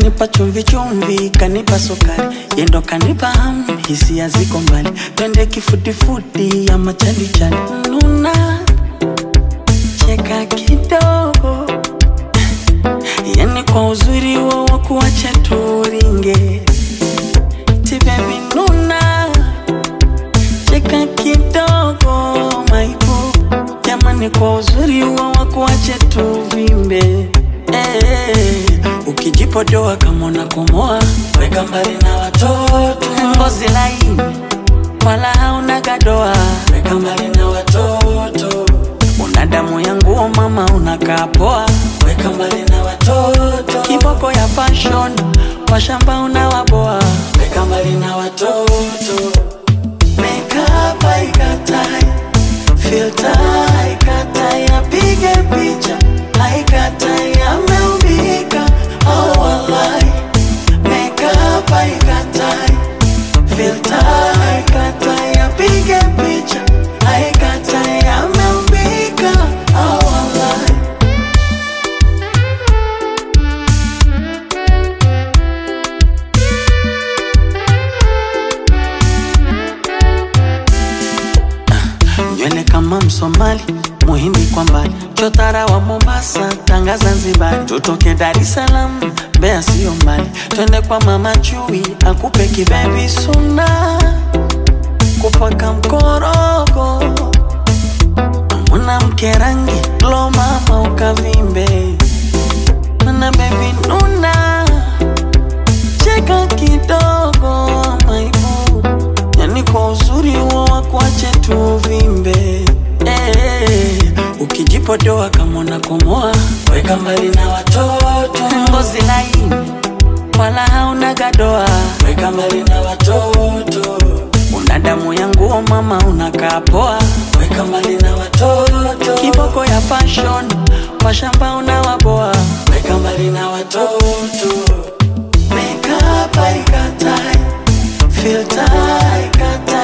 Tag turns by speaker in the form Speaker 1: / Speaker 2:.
Speaker 1: kanipa chumvi chumvi, kanipa sukari, yendo kanipa hamu, hisia ziko mbali, twende kifudifudi ama chalichali, nuna cheka kidogo, yani kwa uzuri wo wa kuacha turinge, ti baby nuna cheka kidogo, maipo jamani, kwa uzuri wo wa kuacha tuvimbe eh, ukijipodoa kama unakomoa, weka mbali na watoto, ngozi laini wala hauna gadoa, weka mbali na watoto, una damu ya nguo mama, unakaa poa, weka mbali na watoto, kiboko ya fashion, washamba unawaboa, weka mbali na watoto, makeup haikatai, filter haikatai, apige picha haikatai, ameumbika oh wallahi, makeup haikatai filter haikatai, apige picha haikatai, ameumbika oh wallahi. nywele kama Msomali, Muhindi kwa mbali, chotara wa Mombasa, Tanga Zanzibar, tutoke Dar es Salaam, Mbeya sio mbali, twende kwa mama Chui akupe kibebi suna, kupaka mkorogo, mwanamke rangi lo mama ukavimbe, mana bebi nuna, cheka kidogo maibu yani kwa uzuri huo wakuache tuvimbe eh, ukijipodoa kama unakomoa, weka mbali na watoto, ngozi laini wala hauna gadoa, weka mbali na watoto, una damu ya nguo mama, unakaa poa, weka mbali na watoto, kiboko ya fashion, washamba unawaboa, weka mbali na watoto, makeup haikatai filter haikatai